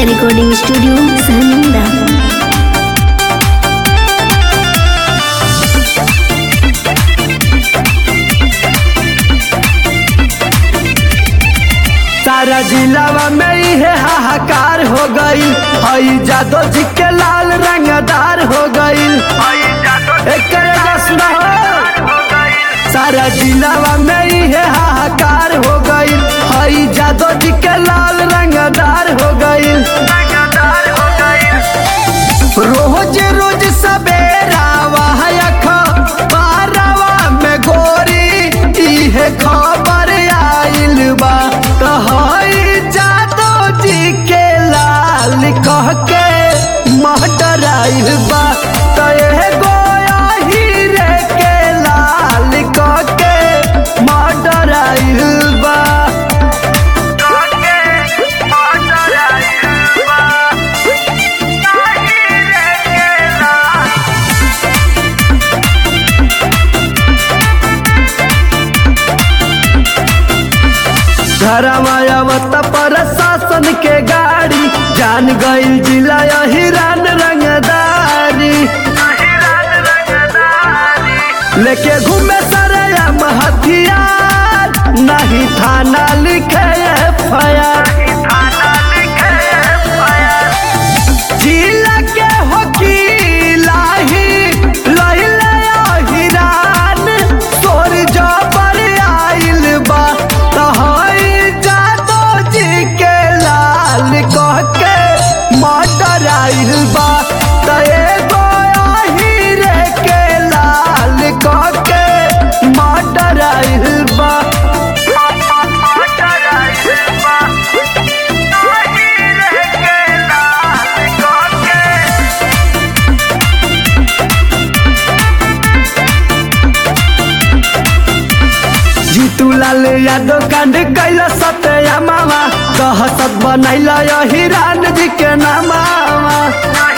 recording studio सहमुंदा सारा जिलावा में इहे हाहाकार हो गई हई जादो जी के लाल रंगदार हो गई एकर जश्न हो सारा जिलावा में इहे हाहाकार हो गई हई जादो जी के लाल रंगदार हो गई रोज रोज सवेरा वाहक बारवा में गोरी इहे खबर आइल बा कहई जादो जी के लाल कह के मटर आइल बा तहे गोया हीरे के लाल कह के मटर आइल बा घरमायावत प्रशासन के गाड़ी जान गईल जिला हिरान रंगदारी लेके घूमे सरयम हथियार नहीं थाना लिखे एफआईआर जिला के वकीला ही लइले हिरान तोर जबर आइल बा तहई जादो जी के लाल कह के मटर आइल बा तए गोया हीरे के लाल कह के मटर आइल बा जीतू लाल यादव कांड कैल सत्या मामा दहशत बनैल हिरान जी के नामा